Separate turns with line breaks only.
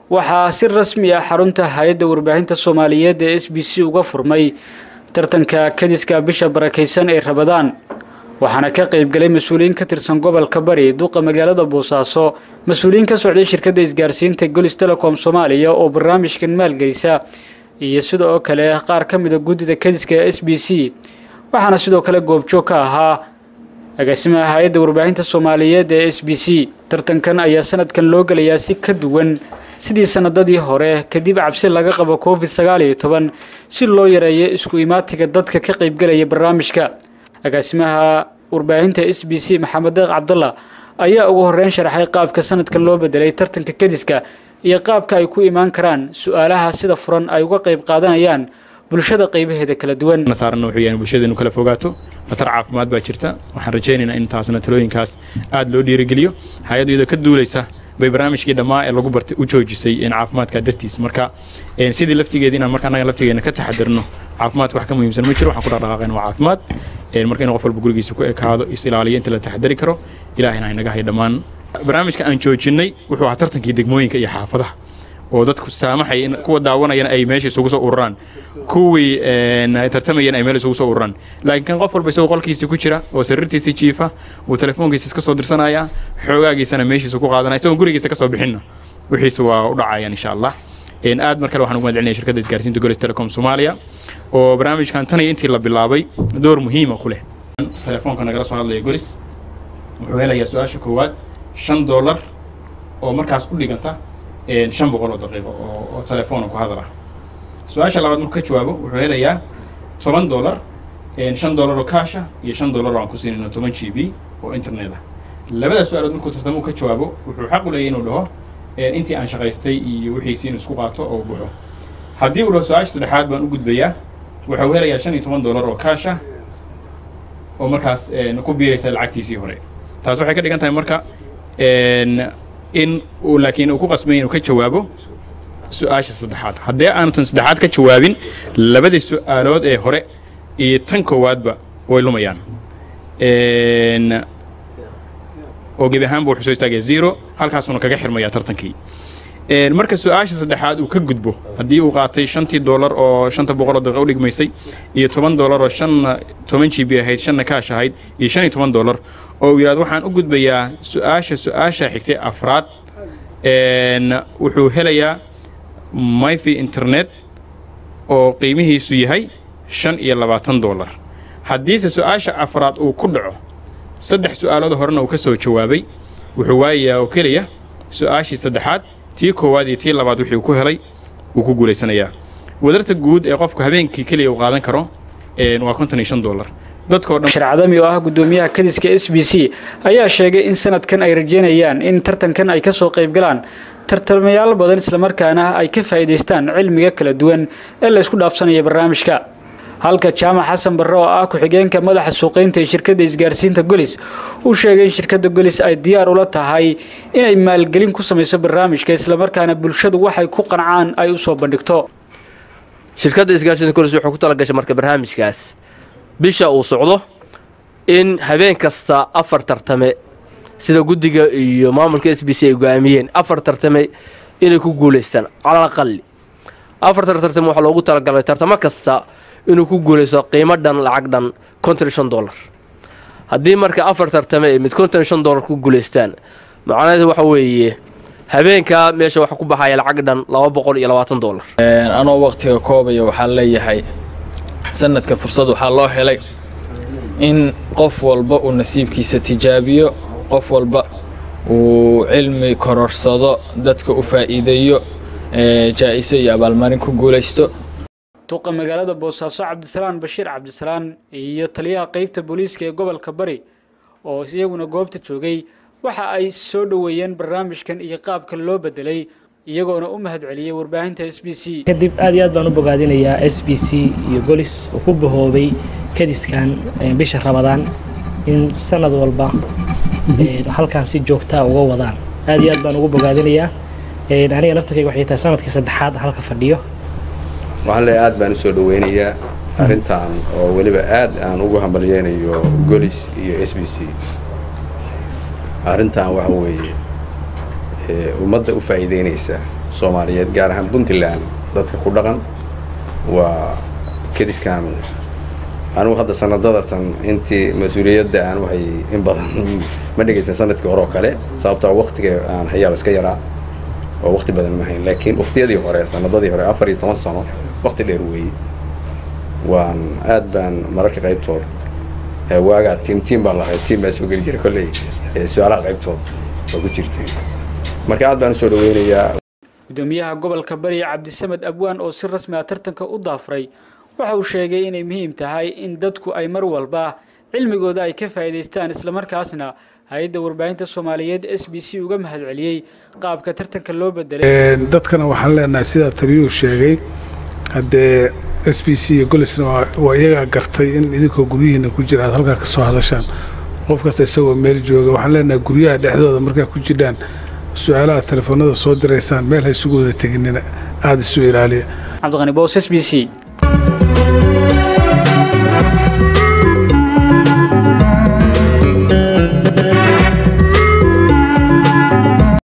waxaa si rasmi ah xarunta hay-adda warbaahinta soomaaliyeed ee s b c uga furmay tartanka kadiska bisha barakaysan ee rabadaan waxaana ka qaybgalay mas-uuliyiin ka tirsan gobolka bari duqa magaalada boosaaso mas-uuliyiin ka socday shirkadda isgaarsiinta golis telecom soomaaliya oo barnaamijkan maalgelisa iyo sidoo kale qaar ka mida guddida kadiska ee s b c waxaana sidoo kale goobjoog ka ahaa agaasimaha hay-adda warbaahinta soomaaliyeed ee s b c tartankan ayaa sanadkan loo gelayaa si ka duwan sidii sanadadii hore kadib cabsi laga qabo covid sagaal iyo toban si loo yareeyo isku imaatiga dadka ka qaybgelaya barnaamijka agaasimaha warbaahinta s b c maxamed deeq cabdalla ayaa ugu horeyn sharaxay qaabka sanadkan loo bedelay tartanka kadiska iyo qaabka ay ku imaan karaan su-aalaha sida furan ay uga qayb qaadanayaan bulshada qaybaheeda kala duwan
saarana wuxuu yahay bulshadeenu kala fogaato khatar caafimaad baa jirta waxaan rajaynaynaa in taasna talooyinkaas aad loo dhiirigeliyo hay-addu iyadoo ka duulaysa bay barnaamijkii dhammaa ee lagu bartay u joojisay caafimaadka dartiis marka sidii laftigeeda inaan marka annaga laftigeena ka taxadirno caafimaadka wax ka muhiimsan ma jiro waxaan ku dhaqdhaqaaqayna waa caafimaad marka in qof walba gurigiisa ku ekaado is ilaaliyo inta la taxadari karo ilaahayna haynaga hay dhammaan barnaamijka aan joojinnay wuxuu ahaa tartankii degmooyinka iyo xaafadaha oo dadku saamaxay in kuwa daawanayana ay meesha isugu soo ururaan kuwii tartamayana ay meel isugu soo ururaan laakiin kan qof walba isagoo qolkiisa ku jira oo sariirtiisa jiifa uu telefoonkiisa iska soo dirsanaya xoogaagiisana meeshiisa ku qaadanaya isagoo gurigiisa ka soo bixinna wixiisa waa u dhacayaan insha allah aad mar kale waxaan ugu mahadcelinaya shirkadda isgaarsiinta golis telecom soomaaliya oo barnaamijkan tan iyo intii la bilaabay door muhiima ku leh telefoonka nagala soo hadlaya golis wuxuu helayaa su-aasha koowaad shan dollar oo markaas u dhiganta shan boqol oo daqiiqo oo telefoona ku hadala su-aasha labaad markuu ka jawaabo wuxuu helayaa toban dollar shan dollar oo kaasha iyo shan dollar oo aan ku siinayno toban g b oo internet ah labada su-aalood markuu tartamo ka jawaabo wuxuu xaq u leeyahy inuu dhaho intii aan shaqaystay iyo wixiisi inuu isku qaato oo buxo haddii uu dhaho su-aasha saddexaad baan u gudbayaa wuxuu helayaa shan iyo toban dollar oo kaasha oo markaas ku biiraysa lacagtiisii hore taas waxay ka dhigan tahay marka in uu laakiin uu ku qasbay inuu ka jawaabo su-aasha saddexaad haddii aanu tan saddexaad ka jawaabin labadii su-aalood ee hore iyo tan koowaadba way lumayaan oo gebi ahaanba wuxuu soo istaagaya zero halkaasuuna kaga xirmaya tartankii marka su-aasha saddexaad uu ka gudbo haddii uu qaatay shantii dollar oo shanta boqoloo daqiiqa u dhigmaysay iyo toban dollar oo shanna toban g b ahayd shanna kaash ahayd iyo shan iyo toban dollar oo uu yidhahdo waxaan u gudbayaa su-aasha su-aasha xigtay afraad wuxuu helayaa myfi internet oo qiimihiisu yahay shan iyo labaatan dollar haddiise su-aasha afraad uu ku dhaco saddex su-aalood horena uu ka soo jawaabay wuxuu waayayaa oo keliya su-aashii saddexaad tii koowaad iyo tii labaad wixii uu ku helay wuu ku guulaysanayaa wadarta guud ee qofku habeenkii keliya uu qaadan karo waa konton iyo shan dollar
sharcadami oo ah guddoomiyaha kadiska s b c ayaa sheegay in sanadkan ay rajeynayaan in tartankan ay ka soo qaybgalaan tartamayaal badan islamarkaana ay ka faa'iidaystaan cilmiga kala duwan ee la ysku dhaafsanaya barnaamijka halka jaamac xasan barre oo ah ku-xigeenka madaxa suuqaynta ee shirkadda isgaarsiinta golis uu sheegay in shirkadda golis ay diyaar ula tahay inay maalgelin ku samayso barnaamijka islamarkaana bulshadu waxay ku qancaan ay u soo bandhigto
shirkadda isgaarsiinta golis wuxuu ku talagashay marka barnaamijkaas bisha uu socdo in habeen kasta afar tartame sida guddiga iyo maamulka s b c ay go-aamiyeen afar tartame inay ku guulaystaan calal aqali afartan tartame waxaa loogu talagalay tartamo kasta inuu ku guulaysto qiimo dhan lacag dhan konton shan dollar haddii marka afar tartame ay mid konton shan dollar ku guulaystaan macnaheedu waxa weeye habeenkaa meesha waxa ku baxaya lacag dhan laba boqol iyo labaatan dollar
anoo waqtiga koobaya waxaan leeyahay sanadka fursad waxaa loo helay in qof walba uu nasiibkiisa tijaabiyo qof walba uu cilmi kororsado dadka u faa'iideeyo jaa-iso iyo abaalmarin ku guulaysto
duqa magaalada boosaaso cabdisalaan bashiir cabdisalaan iyo taliyaha qeybta booliiska ee gobolka bari oo iyaguna goobta joogay waxa ay soo dhoweeyeen barnaamijkan iyo qaabka loo bedelay iyagoona u mahad celiyey warbaahinta s b c
kadib aad iyo aad baan u bogaadinayaa s b c iyo golis uu ku bahoobay kadiskan bisha rabadaan in sanad walba halkan si joogtaa uga wadaan aad iyo aad baan ugu bogaadinayaa aniga naftarkayga waxay tahay sanadkii saddexaad halka fadhiyo
waxaan leeyahay aad baan usoo dhaweynayaa arrintan oo weliba aad aan ugu hambalyeynayo golis iyo s b c arrintan waxa weeye ummadda u faa'iideynaysaa soomaaliyeed gaar ahaan puntland dadka ku dhaqan waa kadiskan anigu hadda sanadadatan intii mas-uuliyadda aan waxay in badan ma dhegaysan sanadkii hore oo kale sababtoo waktiga aan hayaaba iska yaraa oo wakti badan ma hayn laakiin waktiyadii hore sanadadii hore afar iyo toban sano wakti dheer weeye waan aad baan mararka qaybtood waagaa tiim tiim baan lahay tiim baa soo geli jiray kolley su-aalaha qaybtood waa ku jirtay marka aad baan usoo dhaweynayaa
gudoomiyaha gobolka bari cabdisamed abwaan oo si rasmi ah tartanka u daafray waxa uu sheegay inay muhiim tahay in dadku ay mar walba cilmigooda ay ka faa'iidaystaan islamarkaasna hay-adda warbaahinta soomaaliyeed s b c uga mahadceliyey qaabka tartanka loo bedelay
dadkana waxaan leenahay sidaa taliyuhu sheegay haddee s b c iyo golisna waa iyagaa gartay in idinkoo guryihiina ku jira aad halkaa ka soo hadashaan qof kasta isagoo meel jooga waxaan leenahay guryaha dhexdooda markaa ku jidhaan su-aalaha telefoonada soo diraysaan meel ha isugu wada teginina aada isu ilaaliya
cabdiqani boos s b c